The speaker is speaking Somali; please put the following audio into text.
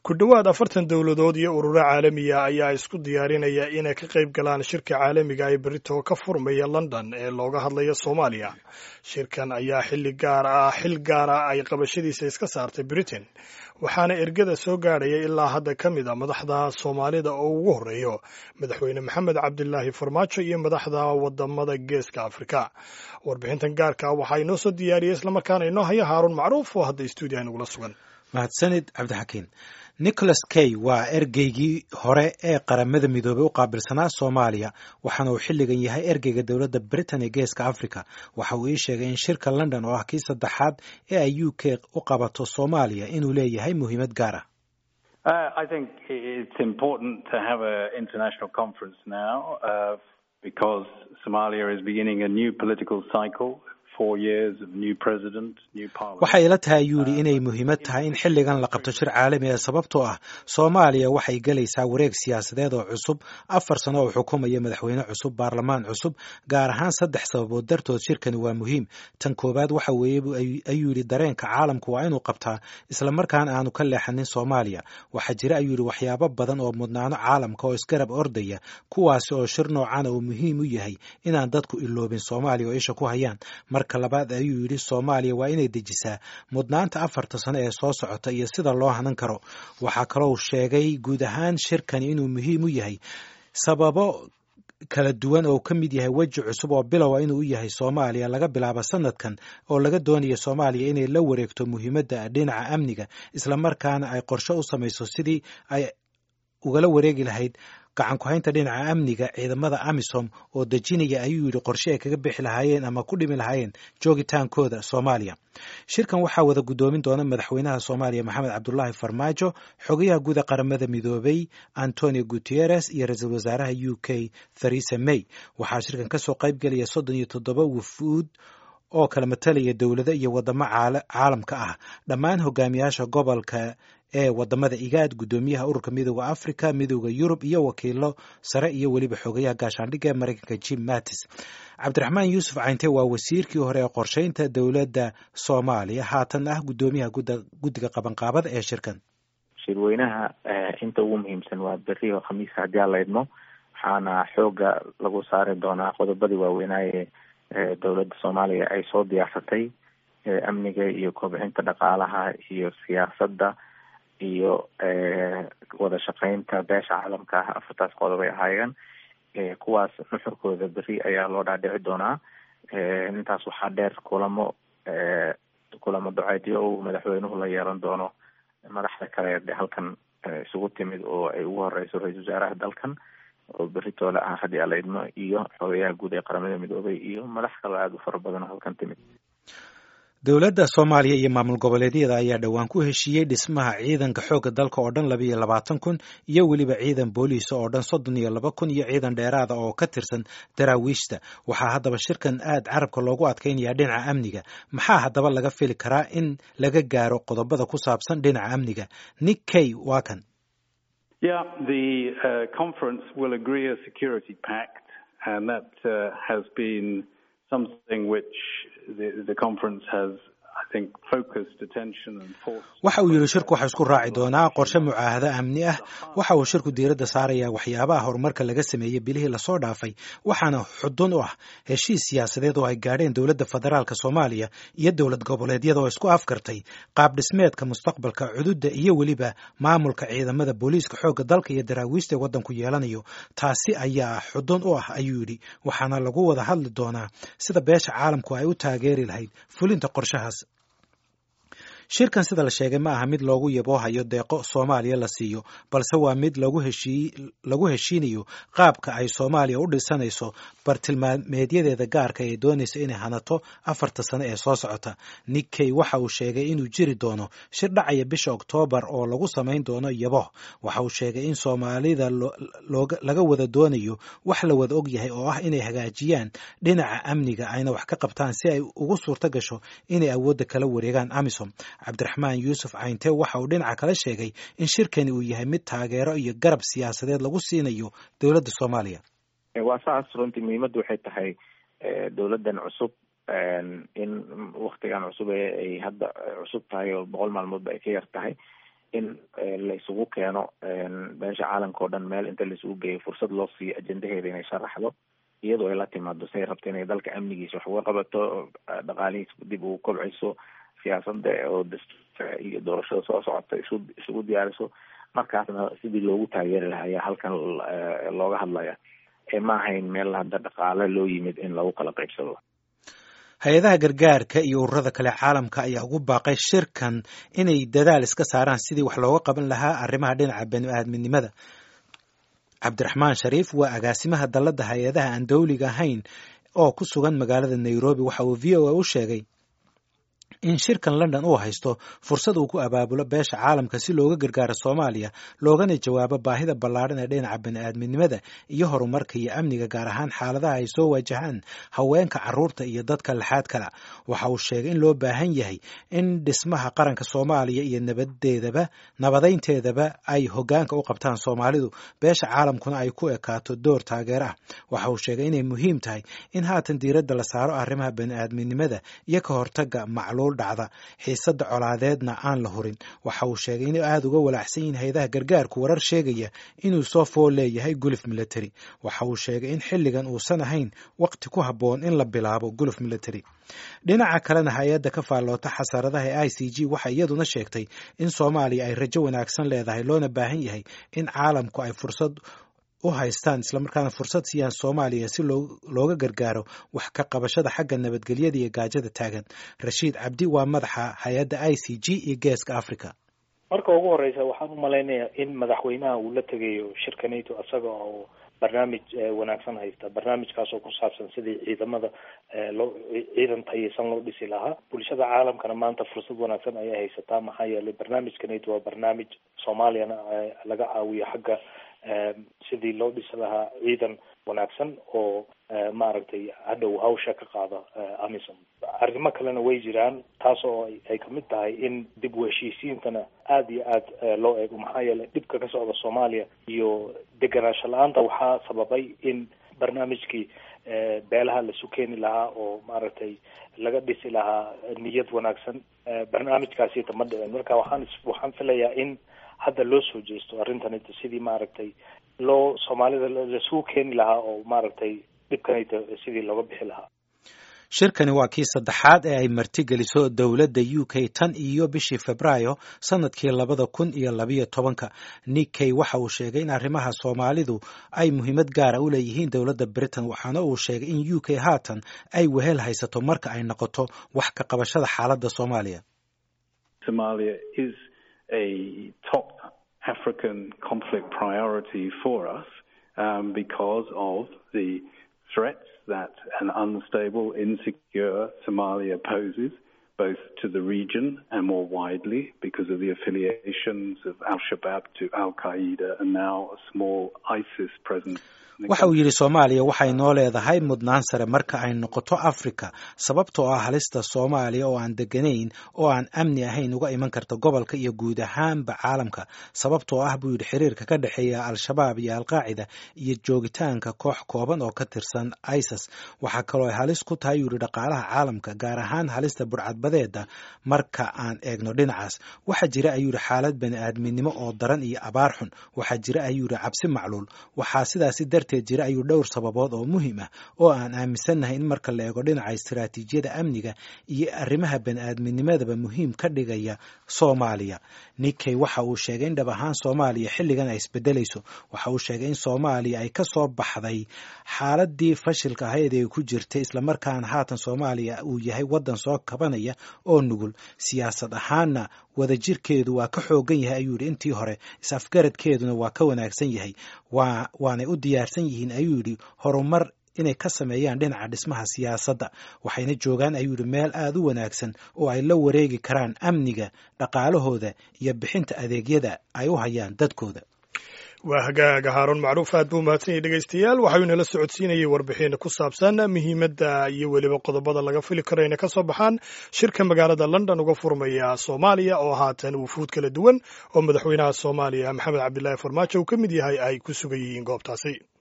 ku dhowaad afartan dowladood iyo ururo caalamiya ayaa isku diyaarinaya inay ka qayb galaan shirka caalamiga ee berito ka furmaya london ee looga hadlayo soomaaliya shirkan ayaa xilli gaar ah xil gaara ay qabashadiisa iska saartay britain waxaana ergada soo gaadhaya ilaa hadda ka mid a madaxda soomaalida oo ugu horreeyo madaxweyne maxamed cabdilaahi farmaajo iyo madaxda wadamada geeska afrika warbixintan gaarka waxaa inoo soo diyaariyay islamarkaana inoo haya haaruun macruuf oo hadda stuudiyaha nagula sugan mahadsanid cabdixakiin nicholas kay waa ergeygii hore ee qaramada midoobey u qaabilsanaa soomaaliya waxaana uu xilligan yahay ergeyga dowladda britain ee geeska africa waxa uu ii sheegay in shirka london oo ah kii saddexaad ee ay u k u qabato soomaaliya inuu leeyahay muhiimad gaar ah waxay ila tahay ayuu yidhi inay muhiimad tahay in xilligan la qabto shir caalami ah sababtoo ah soomaaliya waxay gelaysaa wareeg siyaasadeed oo cusub afar sano oo xukumaya madaxweyne cusub baarlamaan cusub gaar ahaan saddex sababood dartood shirkani waa muhiim tan koowaad waxa weeye ayuu yidhi dareenka caalamku waa inuu qabtaa islamarkaana aanu ka leexanin soomaaliya waxaa jira ayuu yidhi waxyaabo badan oo mudnaano caalamka oo isgarab ordaya kuwaasi oo shir noocana uu muhiim u yahay inaan dadku iloobin soomaaliya oo isha ku hayaan marka labaad ayuu yidhi soomaaliya waa inay dejisaa mudnaanta afarta sano ee soo socota iyo sida loo hanan karo waxaa kaloo sheegay guud ahaan shirkani inuu muhiim u yahay sababo kala duwan oo ka mid yahay weji cusub oo bilowa inuu u yahay soomaaliya laga bilaabo sanadkan oo laga doonayo soomaaliya inay la wareegto muhiimadda dhinaca amniga islamarkaana ay qorshe u samayso sidii ay ugala wareegi lahayd gacan ku-haynta dhinaca amniga ciidamada amisom oo dejinaya ayuu yidhi qorshe ay kaga bixi lahaayeen ama ku dhimi lahaayeen joogitaankooda soomaaliya shirkan waxaa wada guddoomin doona madaxweynaha soomaaliya maxamed cabdulaahi farmaajo xogayaha guud ee qaramada midoobay antonio guteres iyo ra-iisul wasaaraha u k theresa may waxaa shirkan kasoo qayb gelaya soddon iyo toddoba wufuud oo kala matalaya dowlado iyo wadamo caalamka ah dhammaan hogaamiyaasha gobolka ee wadamada igaad guddoomiyaha ururka midooda africa midooda yurub iyo wakiilo sare iyo weliba xogayaha gaashaandhigga ee mareykanka jim mattis cabdiraxmaan yuusuf cayntee waa wasiirkii hore ee qorsheynta dowladda soomaaliya haatan ah guddoomiyaha guddiga qabanqaabada ee shirkan shirweynaha inta ugu muhiimsan waa beri oo khamiis haddii aan la idmo waxaana xooga lagu saari doonaa qodobadii waaweynaaye dowladda soomaaliya ay soo diyaarsatay amniga iyo kobcinta dhaqaalaha iyo siyaasadda iyo wada shaqeynta beesha caalamka ah afartaas qodob ay ahaayeen kuwaas nuxurkooda beri ayaa loo dhaadhici doonaa intaas waxaa dheer kulamo kulamo duceedyo uu madaxweynuhu la yeelan doono madaxda kale de halkan isugu timid oo ay ugu horeyso ra-isul wasaaraha dalkan oo beri toole ah haddii ala idmo iyo xogayaha guud ee qaramada midoobay iyo madax kaloo aada u fara badan oo halkan timid dowladda soomaaliya iyo maamul goboleedyada ayaa dhowaan ku heshiiyey dhismaha ciidanka xoogga dalka oo dhan labiiyo labaatan kun iyo weliba ciidan booliisa oo dhan soddon iyo laba kun iyo ciidan dheeraada oo ka tirsan daraawiishta waxaa haddaba shirkan aad carabka loogu adkaynaya dhinaca amniga maxaa haddaba laga fili karaa in laga gaaro qodobada ku saabsan dhinaca amniga nick kay waa kan Yeah, the uh, conference will agree a security pact, and that uh, has been something which the, the conference has waxa uu yidhi shirku waxa isku raaci doonaa qorshe mucaahado amni ah waxa uu shirku diiradda saarayaa waxyaabaha horumarka laga sameeyey bilihii lasoo dhaafay waxaana xudun u ah heshiis siyaasadeed oo ay gaadheen dowladda federaalk soomaaliya iyo dowlad goboleedyada oo isku afkartay qaab dhismeedka mustaqbalka cududda iyo weliba maamulka ciidamada booliiska xoogga dalka iyo daraawiista ee waddanku yeelanayo taasi ayaa xudun u ah ayuu yidhi waxaana lagu wada hadli doonaa sida beesha caalamku ay u taageeri lahayd fulinta qorshahaas shirkan sida la sheegay ma aha mid loogu yaboohayo deeqo soomaaliya la siiyo balse waa mid lagu heshiinayo qaabka ay soomaaliya u dhisanayso bartilmaameedyadeeda gaarka ee doonaysa inay hanato afarta sano ee soo socota nick kay waxa uu sheegay inuu jiri doono shir dhacaya bisha oktoobar oo lagu samayn doono yaboh waxa uu sheegay in soomaalida laga wada doonayo wax la wada og yahay oo ah inay hagaajiyaan dhinaca amniga ayna wax ka qabtaan si ay ugu suurto gasho inay awoodda kala wareegaan amisom cabdiraxmaan yuusuf cayntee waxa uu dhinaca kala sheegay in shirkani uu yahay mid taageero iyo garab siyaasadeed lagu siinayo dowladda soomaaliya waa saas runtii muhiimaddu waxay tahay dowladdan cusub in waktigan cusub ee ay hadda cusub tahay oo boqol maalmoodba ay ka yar tahay in la isugu keeno beesha caalamka oo dhan meel inta la isugu geeyo fursad loo siiyo ajendaheeda inay sharaxdo iyadoo ay la timaado say rabto inay dalka amnigiisa wax uga qabato dhaqaalihiisa dib ugu kobciso siyaasada oo dastuurka iyo doorashada soo socota isu isugu diyaariso markaasna sidii loogu taageeri lahaa ayaa halkan looga hadlaya ma ahayn meel hadda dhaqaale loo yimid in lagu kala qaybsado hay-adaha gargaarka iyo ururada kale caalamka ayaa ugu baaqay shirkan inay dadaal iska saaraan sidii wax looga qaban lahaa arrimaha dhinaca bani-aadminimada cabdiraxmaan shariif waa agaasimaha dalladda hay-adaha aan dowliga ahayn oo ku sugan magaalada nairobi waxa uu v o a u sheegay in shirkan london uu haysto fursad uu ku abaabulo beesha caalamka si looga gargaaro soomaaliya loogana jawaabo baahida ballaadhan ee dhinaca bani-aadminimada iyo horumarka iyo amniga gaar ahaan xaaladaha ay soo waajahaan haweenka caruurta iyo dadka laxaad kala waxa uu sheegay in loo baahan yahay in dhismaha qaranka soomaaliya iyo nabadeedaba nabadeynteedaba ay hogaanka u qabtaan soomaalidu beesha caalamkuna ay ku ekaato door taageer ah waxa uu sheegay inay muhiim tahay in haatan diiradda la saaro arrimaha bani-aadminimada iyo ka hortaga macluul dhacda xiisada colaadeedna aan la hurin waxa uu sheegay inay aada uga walaacsan yihiin hay-adaha gargaarku warar sheegaya inuu soo fool leeyahay guluf military waxa uu sheegay in xilligan uusan ahayn waqti ku habboon in la bilaabo guluf military dhinaca kalena hay-adda ka faalloota xasaradaha ee i c g waxay iyaduna sheegtay in soomaaliya ay rajo wanaagsan leedahay loona baahan yahay in caalamku ay fursad u haystaan islamarkaana fursad siiyaan soomaaliya si looga gargaaro wax ka qabashada xagga nabadgelyada iyo gaajada taagan rashiid cabdi waa madaxa hay-adda i c g iyo geeska africa marka ugu horeysa waxaan u malaynayaa in madaxweynaha uu la tegayo shirka nato isaga oo barnaamij wanaagsan haysta barnaamijkaas oo ku saabsan sidii ciidamada loo ciidan tayeysan loo dhisi lahaa bulshada caalamkana maanta fursad wanaagsan ayay haysataa maxaa yeelay barnaamijka nato waa barnaamij soomaaliyana laga caawiyo xagga sidii loo dhisi lahaa ciidan wanaagsan oo maaragtay hadhow hawsha ka qaada amisom arrimo kalena way jiraan taas oo ay kamid tahay in dib u heshiisiintana aada iyo aad loo eego maxaa yeelay dhibka ka socda soomaaliya iyo deganaansho la-aanta waxaa sababay in barnaamijkii beelaha lasu keeni lahaa oo maaragtay laga dhisi lahaa niyad wanaagsan barnaamijkaasita ma dhicin marka waxaan waxaan filayaa in hadda loo soo jeesto arrintanita sidii maaragtay loo soomaalida lasugu keeni lahaa oo maaragtay dhibkanayta sidii looga bixi lahaa shirkani waa kii saddexaad ee ay martigeliso dowladda u k tan iyo bishii febraayo sanadkii labada kun iyo labayo tobanka nikkey waxa uu sheegay in arrimaha soomaalidu ay muhiimad gaara u leeyihiin dowladda britain waxaana uu sheegay in u k haatan ay wehel haysato marka ay noqoto wax ka qabashada xaaladda soomaaliya a top African conflict priority for us um, because of the threats that an unstable, insecure Somalia poses, both to the region and more widely because of the affiliations of Al Shabaab to Al Qaeda and now a small ISIS presence. waxa uu yidhi soomaaliya waxay noo leedahay mudnaan sare marka ay noqoto afrika sababtoo ah halista soomaaliya oo aan deganayn oo aan amni ahayn uga iman karta gobolka iyo guud ahaanba caalamka sababtoo ah buu yidhi xiriirka ka dhexeeya al-shabaab iyo alqaacida iyo joogitaanka koox kooban oo ka tirsan isis waxaa kaloo ay halis ku tahay yuu yidhi dhaqaalaha caalamka gaar ahaan halista burcadbadeeda marka aan eegno dhinacaas waxaa jira ayuu yidhi xaalad bani-aadminimo oo daran iyo abaar xun waxaa jira ayuu yidhi cabsi macluul waxaa sidaasi dar jira ayuu dhowr sababood oo muhiim ah oo aan aaminsannahay in marka la eego dhinaca istiraatiijiyada amniga iyo arrimaha bani-aadminimadaba muhiim ka dhigaya soomaaliya nikkey waxa uu sheegay in dhab ahaan soomaaliya xilligan ay isbedelayso waxa uu sheegay in soomaaliya ay ka soo baxday xaaladii fashilka ahayd ee ku jirtay islamarkaana haatan soomaaliya uu yahay waddan soo kabanaya oo nugul siyaasad ahaanna wadajirkeedu waa ka xoogan yahay ayuu yidhi intii hore is-afgaradkeeduna waa ka wanaagsan yahay waa waanay u diyaarsan yihiin ayuu yidhi horumar inay ka sameeyaan dhinaca dhismaha siyaasadda waxayna joogaan ayuu yidhi meel aada u wanaagsan oo ay la wareegi karaan amniga dhaqaalahooda iyo bixinta adeegyada ay u hayaan dadkooda waa hagaaga haaruun macruuf aad buu mahadsan yahy dhegaystayaal waxauu inala socodsiinayay warbixin ku saabsan muhiimadda iyo weliba qodobada laga fili karo inay ka soo baxaan shirka magaalada london uga furmaya soomaaliya oo haatan wufuud kala duwan oo madaxweynaha soomaaliya maxamed cabdilaahi farmaajo uu ka mid yahay ay ku sugan yihiin goobtaasi